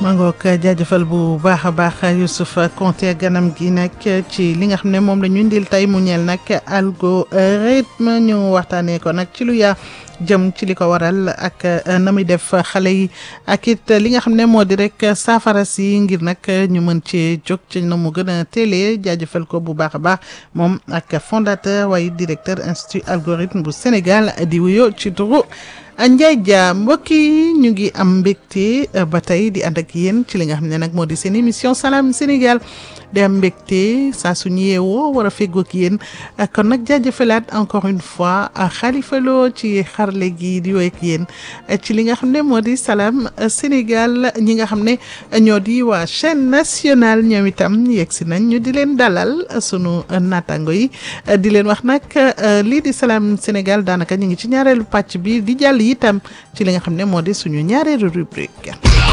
ma ngoog jaajëfal bu baax a baax Youssouf Konté ganam gi nag ci li nga xam ne moom la ñu indil tey mu ñeel nag algorithme ñu waxtaanee ko nag ci lu yaa jëm ci li ko waral ak na muy def xale yi ak it li nga xam ne moo di rek saafara si ngir nag ñu mën ci jóg ci na mu gën a teelee jaajëfal ko bu baax a baax moom ak fondateur waaye directeur institut algorithme bu Sénégal di wuyoo ci turu Ndiaye Dia mbokk yi ñu ngi am mbégte ba tey di ànd ak yéen ci li nga xam ne nag moo di seen émission Salam Sénégal di am mbégte saa suñu yeewoo war a feggoo ak yéen kon nag jaajëfalaat encore une fois Khalifa Lo ci xarle gi di woy ak yéen ci li nga xam ne moo di Salam Sénégal ñi nga xam ne ñoo di waa chaîne nationale ñoom itam yegg si nañ ñu di leen dalal sunu naataango yi di leen wax nag lii di Salam Sénégal daanaka ñu ngi ci ñaareelu pàcc bi di jàll itam ci li nga xam ne moo di suñu ñaareelu rubrique.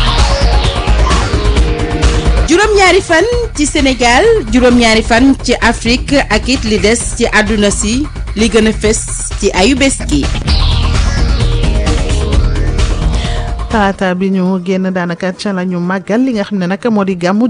juróom-ñaari fan ci Sénégal juróom-ñaari fan ci Afrique ak it li des ci àdduna si li gën a fës ci ayu bés gi. talaata bi ñu génn daanaka ca la ñu màggal li nga xam ne nag moo di gàmmu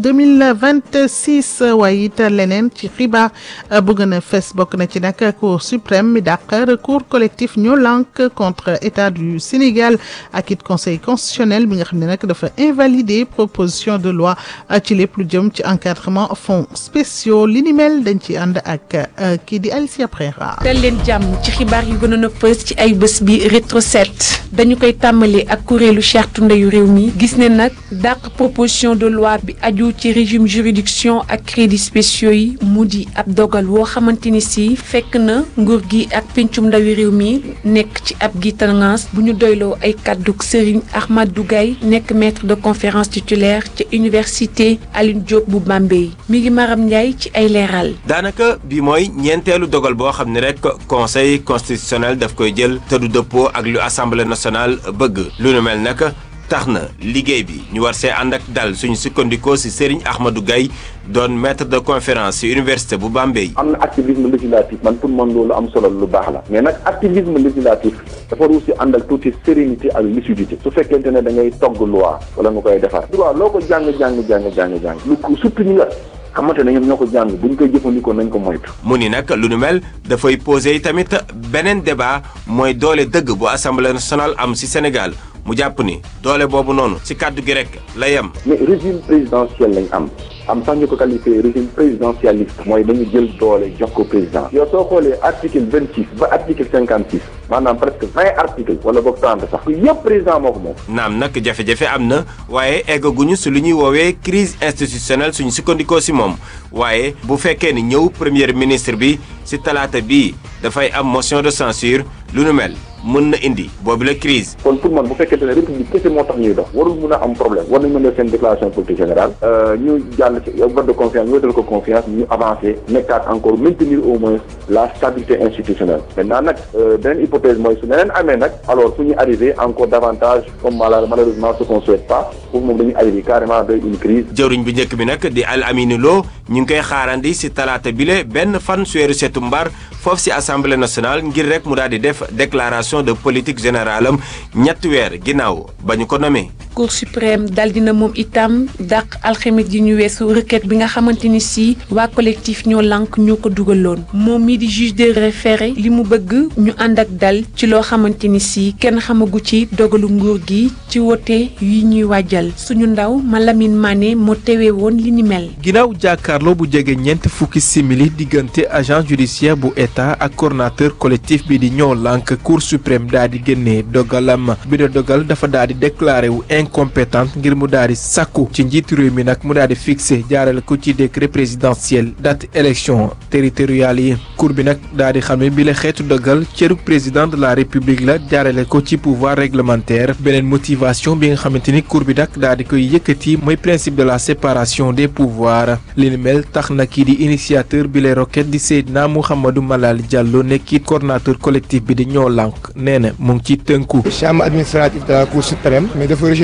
2026 waaye it leneen ci xibaar bu gën a fes bokk na ci nag cour suprême mi dàq recours collectif ñoo lànk contre état du Sénégal ak it conseil constitutionnel bi nga xam ne nag dafa invalider proposition de loi ci lépp lu jëm ci encadrement fonds spéciaux li ni mel dañ ci ànd ak kii di Alicia Prera. dal leen jàmm ci xibaar yu gënoon a fës ci ay bés bi rétro 7 dañu koy tàmbali ak kuréelu charte ndeyu réew mi gis ne nag dàq proposition de loi bi aju ci régime juridiction ak crédits spéciaux yi mu di ab dogal woo xamante ni si fekk na nguur gi ak pencum ndawi réew mi nekk ci ab gitangaas bu ñu doyloo ay kàdduk Serigne Ahmadou Gaye nekk maître de conférence titulaire ca université Alioune Diop bu Bambey mi ngi Maram Ndiaye ci ay leeral. daanaka bi mooy ñeenteelu dogal boo xam ne rek conseil constitutionnel daf koy jël te du dëppoo ak lu assemblée nationale bëgg lu nu mel nag tax na liggéey bi ñu war see ànd ak dal suñu sukkandikoo ci Serigne Ahmadou Gaye doon maître de conférence ci université bu Bambey. am na activisme législatif man pour man loolu am solo lu baax la mais nag activisme législatif dafa war aussi ànd ak tuuti sérénité ak lucidité su fekkente ne da ngay togg loi wala nga koy defar. droit loo ko jàng jàng jàng jàng jàng lu surtout ñi nga xamante ne ñoom ñoo ko jàng bu ñu koy jëfandikoo nañ ko moytu. mu ni nag lu nu mel dafay poser tamit beneen débat mooy doole dëgg bu assemblée nationale am ci Sénégal. mu jàpp ni doole boobu noonu ci kàddu gi rek la yem. mais régime présidentiel lañ am am sax ñu ko qualifié régime présidentialiste mooy dañu jël doole jox ko président. yow soo xoolee article vingt six ba article cinquante six maanaam presque vingt article wala boog trente sax yëpp président moo ko moom. naam nag jafe-jafe am na waaye eggaguñu si lu ñuy woowee crise institutionnelle suñu sukkandikoo si moom waaye bu fekkee ni ñëw premier ministre bi si talaata bii dafay am motion de censure lu nu mel. mën na indi boobu la crise kon pour man bu fekkente ne république kese moo tax ñuy dox warul mun a am problème war nañ mën a def seen déclaration politique générale ñu jàll ci vote de confiance ñu wetal ko confiance ñu avancé nekkaat encore maintenir au moins la stabilité institutionnelle maintenant nag beneen hypothèse mooy su neneen amee nag alors fu ñu arrivé encore davantage comme malheureusement ce qu'on souhaite pas foofu moom dañuy arrivé carrément vers une crise jëwriñ bu njëkk bi nag di Al Amine Lo ñu ngi koy xaarandi si talaata bile benn fan suweeru setu mbar foofu si assemblée nationale ngir rek mu daal di def déclaration de politique générale am ñetti weer ginnaaw ba ñu ko nommé. cour suprême dal dina moom itam dàq alxames ji ñu weesu requête bi nga xamante ni si waa collectif ñoo lànk ñoo ko dugaloon moom mii di juge de référé li mu bëgg ñu ànd ak dal ci loo xamante ni si kenn xamagu ci dogalu nguur gi ci wote yi ñuy wàjjal suñu ndaw Malamine Mané moo tewee woon li ni mel. ginnaaw jàkkaarloo bu jege ñeent fukki simili diggante agent judiciaire bu état ak coordonnateur collectif bi di ñoo lànk cour suprême daal di génnee dogalam bi de dogal dafa daal di déclaré wu incompétente ngir mu daal di sàkku ci njiitu réew mi nag mu daal di fixé jaarale ko ci décret présidentiel date élection territoriale yi cour bi nag daal di xam ne bi la xeetu dogal cëru président de la république la jaarale ko ci pouvoir réglementaire beneen motivation bi nga xamante ni cour bi nag daal di koy yëkkati mooy principe de la séparation des pouvoirs li ni mel tax na kii di initiateur bi lay roquette di Seydina Mouhamadou Malal Diallo nekkit coordonnateur collectif bi di ñoo lànk nee na mu ngi ci tënku chambre administrative de la cour suprême mais dafa rejeté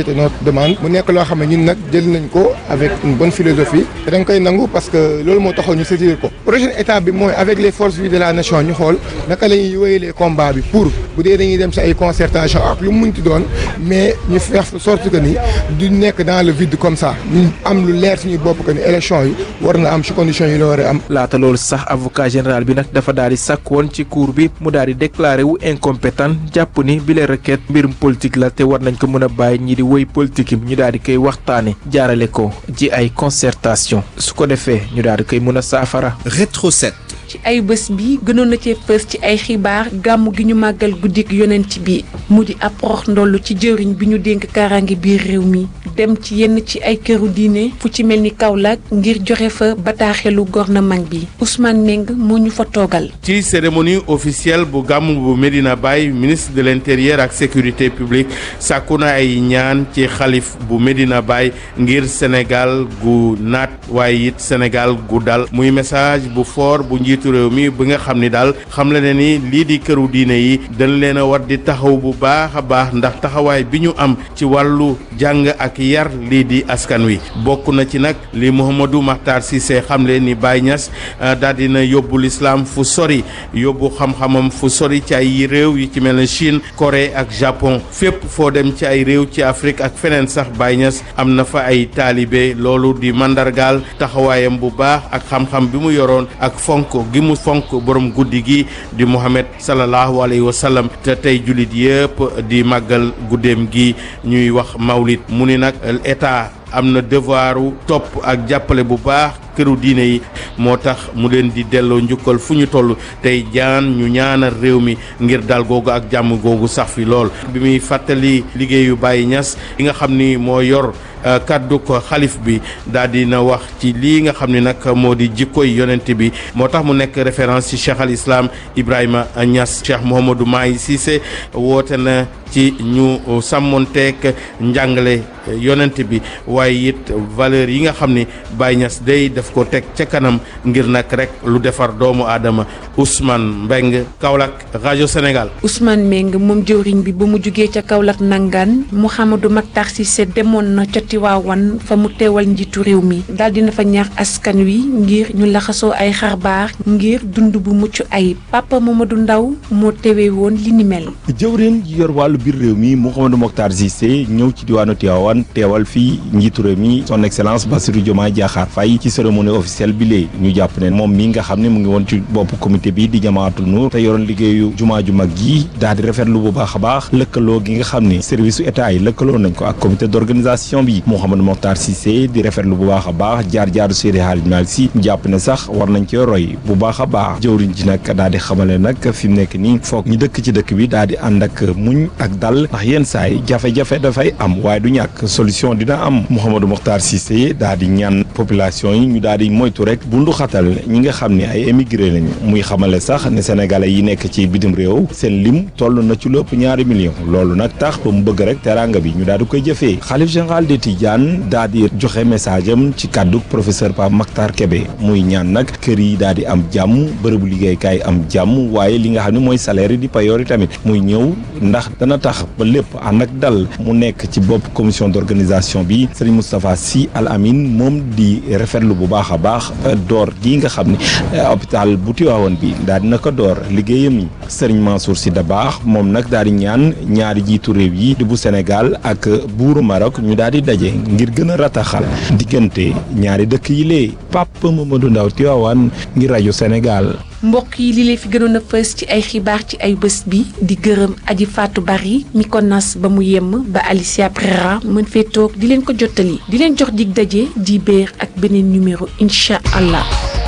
présenter notre demande mu nekk loo xam ne ñun nag jël nañ ko avec une bonne philosophie te dañ koy nangu parce que loolu moo taxoon ñu saisir ko prochaine étape bi mooy avec les forces vives de la nation ñu xool naka la ñuy wéyalee combat bi pour bu dee dañuy dem si ay concertation ak lu mu munti doon mais ñu faire sorte que ni du nekk dans le vide comme ça ñu am lu leer suñuy bopp que ni élection yi war na am si conditions yi la war a am. laata loolu sax avocat général bi nag dafa daal di sàkk woon ci cour bi mu daal di déclaré wu incompétent jàpp ni bile requête mbirum politique la te war nañ ko mën a bàyyi ñi di woy politique yi ñu daal di koy waxtaane jaarale ko ci ay concertation su ko defee ñu daal di koy mën a saafara. Rétro 7. ci ay bés bi gënoon na cee fës ci ay xibaar gàmmu gi ñu màggal guddik yonent bi mu di ab rox ndollu ci jëriñ bi ñu dénk kaaraange biir réew mi dem ci yenn ci ay këru diine fu ci mel ni Kaolack ngir joxe fa bataaxelu gouvernement bi Ousmane Meng moo ñu fa toogal. ci cérémonie officielle bu gàmmu bu Medina Baye ministre de l'intérieur ak sécurité publique sàkku na ay ñaan ci xalif bu Medina Baye ngir Sénégal gu naat waaye it Sénégal gu dal muy message bu fort bu njiitu réew mi bi nga xam ni daal xam la ne ni lii di këru diine yi dañ leen a war di taxaw bu baax a baax ndax taxawaay bi ñu am ci wàllu jàng ak yar lii di askan wi bokk na ci nag li Mouhamadou Makhtar Cissé xamle ni Baye Niass daal dina yóbbu l'islam fu sori yóbbu xam-xamam fu sori ci ay réew yu ci mel ne Chine Corée ak Japon fépp foo dem ci ay réew ci Afrique ak feneen sax Baye Niass am na fa ay taalibe loolu di mandargaal taxawaayam bu baax ak xam-xam bi mu yoroon ak fonk gi mu fonk borom guddi gi di Muhammad sallallahu alayhi wa sallam te tey jullit yëpp di màggal guddeem gi ñuy wax mawlid mu ni nag état am na devoiru topp ak jàppale bu baax këru diine yi moo tax mu leen di delloo njukkal fu ñu toll tey jaan ñu ñaanal réew mi ngir dal googu ak jàmm googu sax fi lool bi muy fàttali liggéeyu Baye Niass li nga xam ni moo yor kaddu ko xalif bi daal di na wax ci lii nga xam ne nag moo di jikkoy yonent bi moo tax mu nekk référence ci cheikh al islam Ibrahima Niass cheikh Mouhamadou Mahi Cissé woote na ci ñu sàmmonteek njàngale yonent bi waaye it valeur yi nga xam ni Baye Niass day daf ko teg ca kanam ngir nag rek lu defar doomu aadama Ousmane Mbeng Kaolack rajo Sénégal. Ousmane Meng moom jëwriñ bi ba mu jugee ca Kaolack nangaan Mouhamadou Makhtar Cissé demoon na ca Tiwaawan fa mu teewal njiitu réew mi daal dina fa ñaax askan wi ngir ñu laxasoo ay xarbaax ngir dund bu mucc ayib Papa Mamadou Ndaw moo tewee woon li ni mel. jëwriñ ji yor wàllu biir réew mi Mouhamadou Mokhtar Cissé ñëw ci diwaanu Tivaouane teewal fii njiitu réew mi son excellence Bassirou Diomaye Diakhar Faye ci cérémonie officielle bi lee ñu jàpp ne moom mi nga xam ne mu ngi woon ci bopp comité bi di Jamaatul Nuur te yoroon liggéeyu jumaa ju mag gi daal di rafetlu bu baax a baax lëkkaloo gi nga xam ne service su état yi lëkkaloo nañ ko ak comité d'organisation bi Mouhamadou Mokhtar Cissé di rafetlu bu baax a baax jaar-jaaru Seydi Hadji Malick Sy jàpp ne sax war nañ cee roy bu baax a baax jëwriñ ji nag daal di xamale nag fi mu nekk nii foog ñu dëkk ci dëkk bi daal di ànd ak muñ ak dal ndax yenn saay jafe-jafe dafay am waaye du ñàkk solution dina am Mouhamadou Mokhtar Cissé daal di ñaan population yi ñu daal di moytu rek bundu xatal ñi nga xam ne ay émigré lañu muy xamale sax ne sénégalais yi nekk ci bitim réew seen lim toll na ci lépp ñaari million loolu nag tax ba mu bëgg rek teraanga bi ñu daal di koy jëfee xalif général de Tidiane daal di joxe message am ci kàddu professeur Pape Makhtar Kébé muy ñaan nag kër yi daal di am jàmm bërëbu liggéeykaay am jàmm waaye li nga xam ne mooy salaire yi di payoor yi tamit muy ñëw ndax dana tax ba lépp ànd ak dal mu nekk ci bopp commission d'organisation bi Serigne Moustapha Sy Al Amin moom di rafetlu bu baax a baax door gi nga xam ne hôpital bu Tivaouane bi daal dina ko door liggéeyam yi Serigne Mansour Sy Dabakh moom nag daal di ñaan ñaari jiitu réew yi di bu Sénégal ak buuru Maroc ñu daal di daje ngir gën a rataxal diggante ñaari dëkk yi lee Papa Mamadou Ndaw Tivaouane ngir rajo Sénégal. mbokk yi li leen fi gënoon a fës ci ay xibaar ci ay bés bi di gërëm aji Fatou Bari mi ko nas ba mu yemm ba Alicia Prera mën fee toog di leen ko jottali di leen jox dig daje di béer ak beneen numéro incha allah.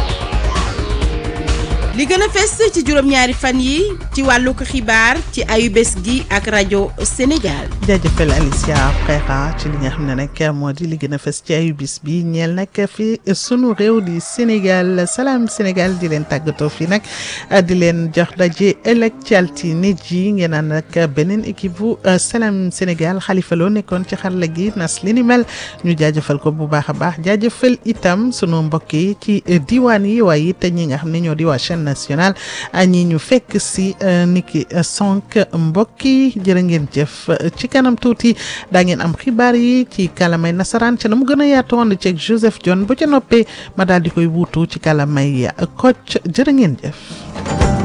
li gën a fes ci juróom-ñaari fan yi ci wàllu ko xibaar ci ayu bés gi ak rajo Sénégal. jaajëfal Alicia Prera ci li nga xam ne nag moo di li gën a fës ci ayu bis bi ñeel nag fi sunu réew di Sénégal salaam Sénégal di leen tàggatoo fii nag di leen jox daje ëllëg ci altine ji ngeen ànd ak beneen équipe bu salaam Sénégal Xalifa Lo nekkoon ci xarala gi nas li ni mel ñu jaajëfal ko bu baax a baax jaajëfal itam sunu mbokk yi ci diwaan yi waaye it ñi nga xam ne ñoo di waa chaîne national ñi ñu fekk si niki sonk mbokk yi jërë ngeen jëf ci kanam tuuti daa ngeen am xibaar yi ci kalamay nasaraan ca na mu gën a yaatu woon ceeg Joseph John bu ca noppee ma daal di koy wuutu ci kalamay Kocc jërë ngeen jëf.